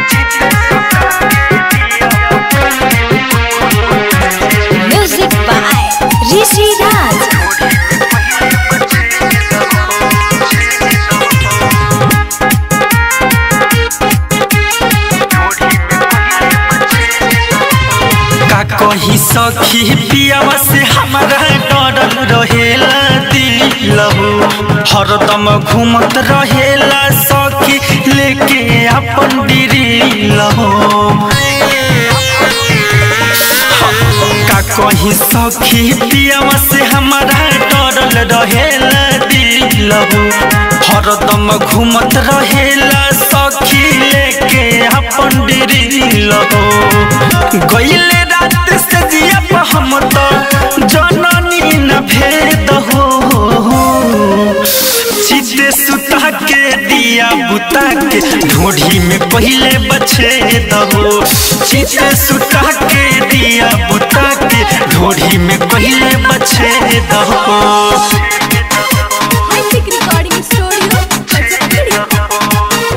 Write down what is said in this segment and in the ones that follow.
Music by Rishi Raj. का कही सखी पियावा से हमारा डरल रहेला दिलहु हरदम घूमत रहेला सखी लेके अपन डिरिलहु का कही सखी पियावा से हमारा डरल रहेला दिलहु हरदम घूमत रहेला सखी लेके अपन डिरिलहु गईले रात से जिया पर हम तो जननी न भेद हो सीधे सुता के दिया बुता के ढोढ़ी में पहले बछेद हो सीधे सुता के दिया बुता के ढोढ़ी में पहले बछेद हो Music Recording Studio, Pachakudi.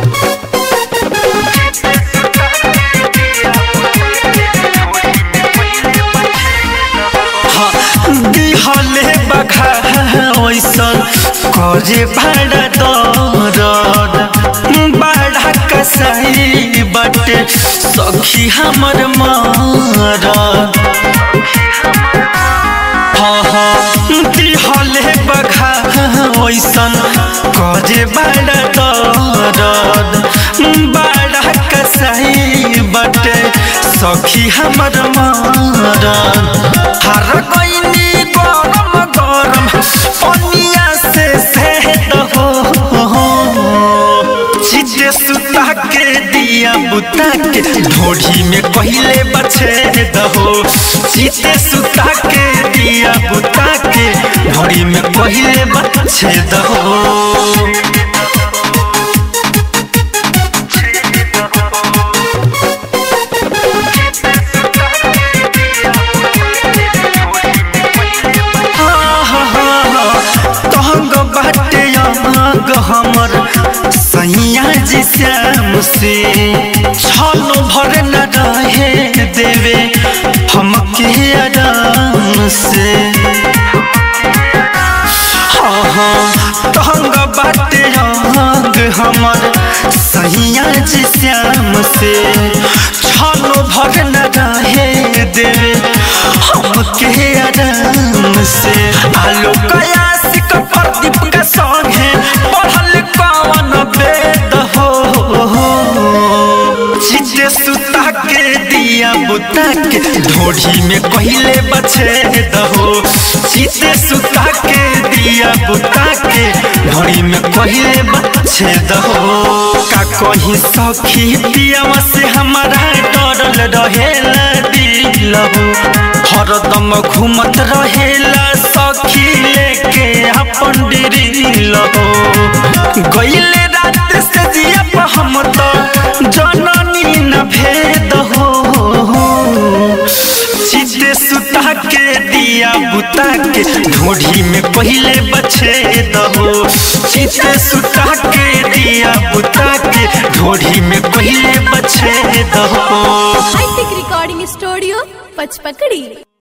दिहले बखा ओइसन करे भाड़ा दरद बड़ा कसाई बटे सखी हमर मारद हाँ हाँ दिहले बखा ओइसन करे बड़ा दरद बड़ा कसाई बटे सखी हमर मारद हर गईनी गरम गरम पनिया से सेहत हो चिते सुता के दिया बुता के ढोढ़ी में पहले बछेद हो चिते सुता के दिया बुता के ढोढ़ी में पहले बछेद हो तहंग बाटे अमाग हमर सैया जी श्याम से छलो भर न रहे देवे हमके आराम से हाँ हाँ तहंग बाटे अमाग हमर सैया जी श्याम से छलो भर न रहे देवे हमके आराम से आलो कयासिक प्रदीप का सॉन्ग है पढ़ल कवन वेद हो चिते सुता के दिया बुता के ढोढ़ी में पहले बछेद हो चिते सुता के दिया बुता के ढोढ़ी में पहले बछेद हो का कहीं सखी पियावा से हमारा डरल रहेला दिलहु हरदम घूमत रहेला सखी लेके अपन डिरिलहु गईले रात से जिया पर हम तो जननी न भेद हो सीधे सुता के दिया बुता के ढोढ़ी में पहले बछेद हो सीधे सुता के दिया बुता के ढोढ़ी में पहले बछेद हो Music Recording Studio, Pachpakadi.